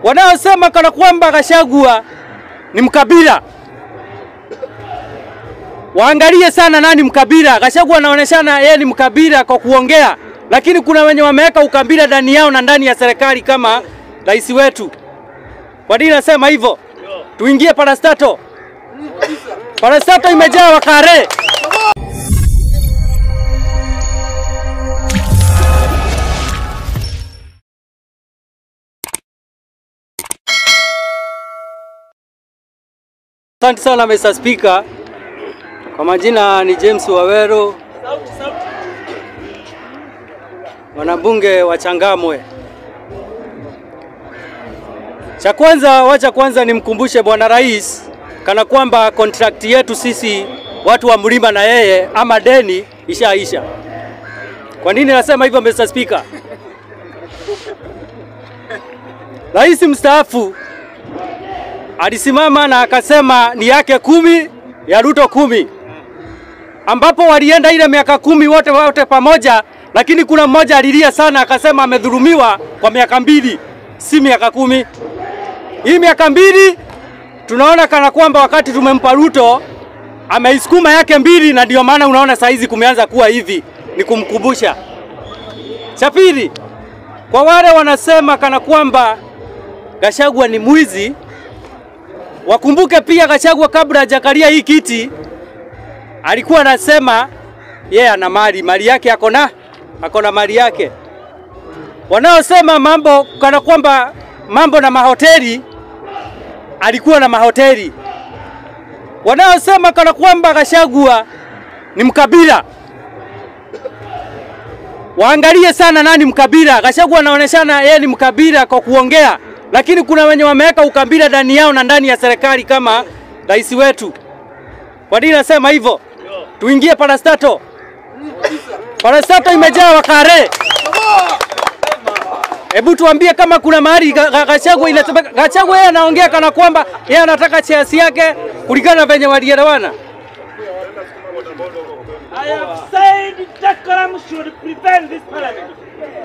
wanaosema kana kwamba Gachagua ni mkabila waangalie sana nani mkabila. Gachagua anaoneshana yeye ni mkabila kwa kuongea, lakini kuna wenye wameweka ukabila ndani yao na ndani ya serikali kama rais wetu. Kwa nini nasema hivyo? Tuingie parastato. Parastato imejaa wakare. Asante sana Mr. Speaker. Kwa majina ni James Wawero, mwanabunge wa Changamwe. Cha kwanza, wacha kwanza nimkumbushe Bwana Rais kana kwamba kontrakti yetu sisi watu wa mlima na yeye ama deni ishaisha. Kwa nini nasema hivyo Mr. Speaker? Rais mstaafu alisimama na akasema ni yake kumi ya Ruto kumi, ambapo walienda ile miaka kumi wote wote pamoja, lakini kuna mmoja alilia sana akasema amedhulumiwa kwa miaka mbili, si miaka kumi. Hii miaka mbili tunaona kana kwamba wakati tumempa Ruto ameisukuma yake mbili, na ndio maana unaona saizi kumeanza kuwa hivi. Ni kumkumbusha. Cha pili, kwa wale wanasema kana kwamba Gachagua ni mwizi, wakumbuke pia Gachagua kabla hajakalia hii kiti alikuwa anasema yeye ana mali, mali yake ako na ako na mali yake. Wanaosema mambo kana kwamba mambo na mahoteli, alikuwa na mahoteli. Wanaosema kana kwamba Gachagua ni mkabila, waangalie sana nani mkabila. Gachagua anaoneshana yeye ni mkabila kwa kuongea, lakini kuna wenye wameweka ukabila ndani yao na ndani ya serikali kama rais wetu. Kwa nini nasema hivyo? Tuingie parastato. Parastato imejaa wakare. Hebu tuambie kama kuna mahali Ga- Ga- Gachagua inasemeka. Gachagua yeye anaongea kana kwamba yeye anataka chesi yake kulingana na venye walielewana. I have said decorum should prevent this parliament.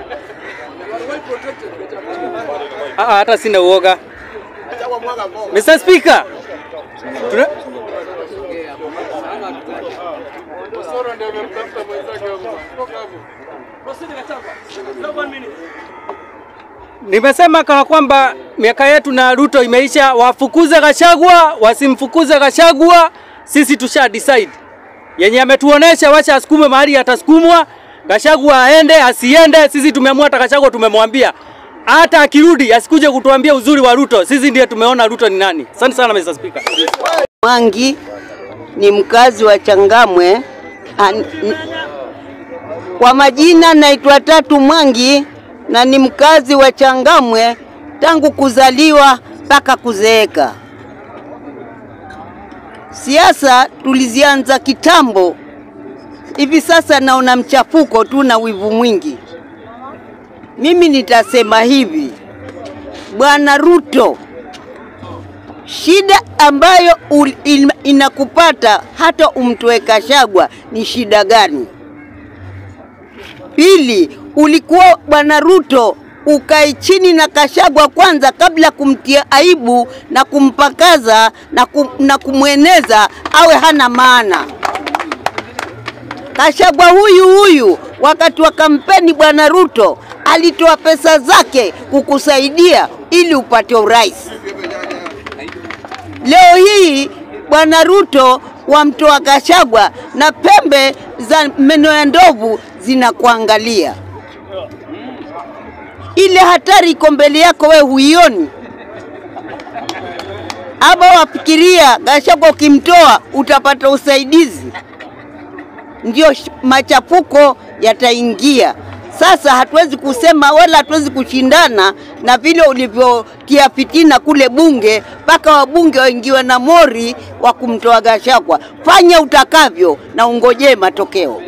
Ah, ah, hata sina uoga. Mr. Speaker. Tuna... Nimesema kana kwamba miaka yetu na Ruto imeisha, wafukuze Gachagua, wasimfukuze Gachagua, sisi tusha decide. Yenye ametuonesha wacha asukume mahali atasukumwa, Gachagua aende asiende, sisi tumeamua. Hata Gachagua tumemwambia hata akirudi asikuje kutuambia uzuri wa Ruto, sisi ndiye tumeona Ruto ni nani. Asante sana Mr. Speaker. Mwangi ni mkazi wa Changamwe. An- n- Kwa majina naitwa Tatu Mwangi na ni mkazi wa Changamwe tangu kuzaliwa mpaka kuzeeka. Siasa tulizianza kitambo, hivi sasa naona mchafuko tu na wivu mwingi. Mimi nitasema hivi, Bwana Ruto, shida ambayo ul- in- inakupata hata umtoe Kashagwa ni shida gani? Pili, ulikuwa bwana Ruto ukae chini na Kashagwa kwanza kabla kumtia aibu na kumpakaza na, kum, na kumweneza awe hana maana. Kashagwa huyu huyu wakati wa kampeni bwana Ruto alitoa pesa zake kukusaidia ili upate urais. Leo hii bwana Ruto wamtoa Gachagua na pembe za meno ya ndovu zinakuangalia. Ile hatari iko mbele yako, we huioni? Ama wafikiria Gachagua ukimtoa utapata usaidizi? Ndio sh- machafuko yataingia. Sasa hatuwezi kusema wala hatuwezi kushindana na vile ulivyotia fitina kule bunge, mpaka wabunge waingiwe na mori wa kumtoa Gachagua. Fanya utakavyo na ungojee matokeo.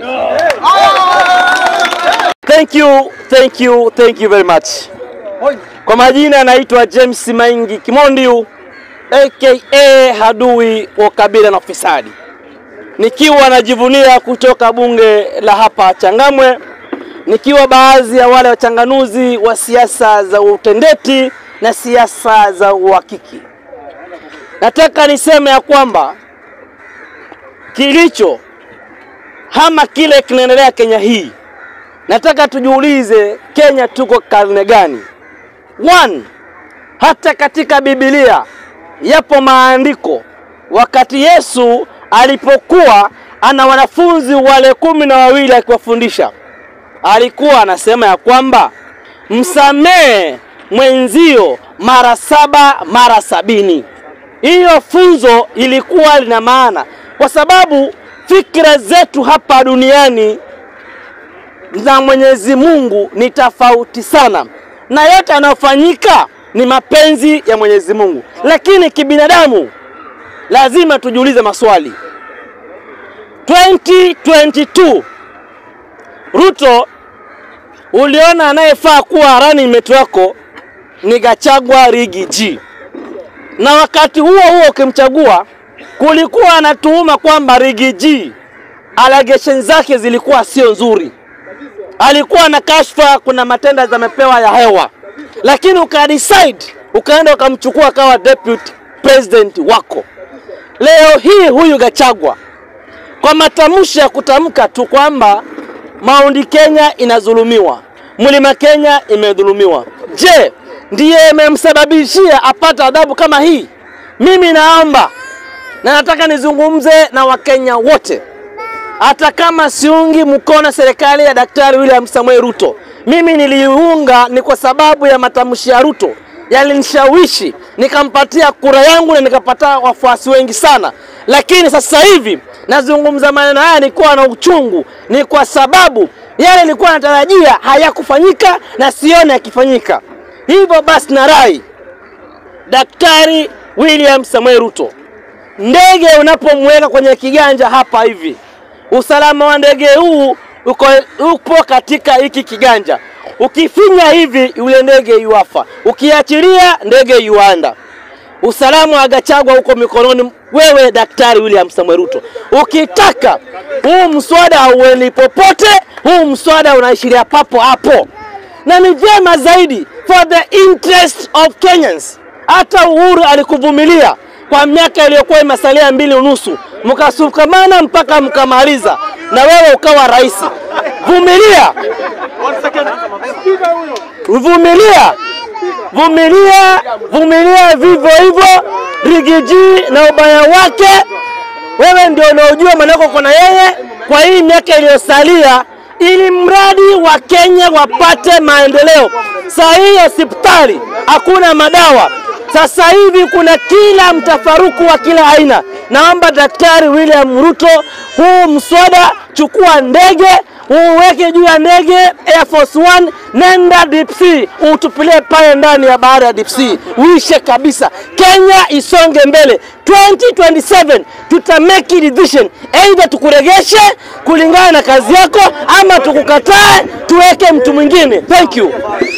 Thank you, thank you, thank you very much. Kwa majina anaitwa James Maingi Kimondiu aka hadui wa kabila na ufisadi, nikiwa najivunia kutoka bunge la hapa Changamwe, nikiwa baadhi ya wale wachanganuzi wa siasa za utendeti na siasa za uhakiki. Nataka niseme ya kwamba kilicho ama kile kinaendelea Kenya hii, nataka tujiulize, Kenya tuko karne gani? One, hata katika Biblia yapo maandiko wakati Yesu alipokuwa ana wanafunzi wale kumi na wawili akiwafundisha, alikuwa anasema ya kwamba msamehe mwenzio mara saba mara sabini. Hiyo funzo ilikuwa lina maana, kwa sababu fikra zetu hapa duniani na Mwenyezi Mungu ni tofauti sana, na yote yanayofanyika ni mapenzi ya Mwenyezi Mungu, lakini kibinadamu lazima tujiulize maswali. 2022 Ruto, uliona anayefaa kuwa running mate wako ni Gachagua Rigi G, na wakati huo huo ukimchagua, kulikuwa anatuhuma kwamba Rigi G allegation zake zilikuwa sio nzuri, alikuwa na kashfa, kuna matenda zamepewa ya hewa, lakini ukadecide ukaenda ukamchukua akawa deputy president wako. Leo hii huyu Gachagua kwa matamshi ya kutamka tu kwamba Mount Kenya inadhulumiwa, Mlima Kenya imedhulumiwa. Je, ndiye imemsababishia apate adhabu kama hii? Mimi naomba na nataka nizungumze na Wakenya wote, hata kama siungi mkono serikali ya Daktari William Samoei Ruto. Mimi niliunga ni kwa sababu ya matamshi ya Ruto yalinishawishi nikampatia kura yangu na nikapata wafuasi wengi sana, lakini sasa hivi nazungumza maneno haya nikiwa na uchungu, ni kwa sababu yale nilikuwa natarajia hayakufanyika na sione yakifanyika. Hivyo basi, na rai Daktari William Samoei Ruto, ndege unapomweka kwenye kiganja hapa hivi, usalama wa ndege huu uko, upo katika hiki kiganja. Ukifinya hivi, yule ndege yuafa, ukiachilia ndege yuanda. Usalama wa Gachagua uko mikononi wewe, Daktari William Samoei Ruto. Ukitaka huu mswada hauendi popote, huu mswada unaishiria papo hapo, na ni vyema zaidi for the interest of Kenyans. Hata Uhuru alikuvumilia kwa miaka iliyokuwa imesalia mbili unusu, mkasukamana mpaka mkamaliza, na wewe ukawa rais. Vumilia, vumilia, vumilia, vumilia vivyo hivyo. Rigiji na ubaya wake, wewe ndio unaojua manako kuna yeye kwa hii miaka iliyosalia, ili mradi wa Kenya wapate maendeleo. Saa hii hospitali hakuna madawa, sasa hivi kuna kila mtafaruku wa kila aina. Naomba Daktari William Ruto, huu mswada, chukua ndege uweke juu ya ndege Air Force One, nenda deep sea, utupilie pale ndani ya bahari ya deep sea, uishe kabisa. Kenya isonge mbele. 2027 tuta make a decision, either tukuregeshe kulingana na kazi yako ama tukukatae tuweke mtu mwingine. Thank you.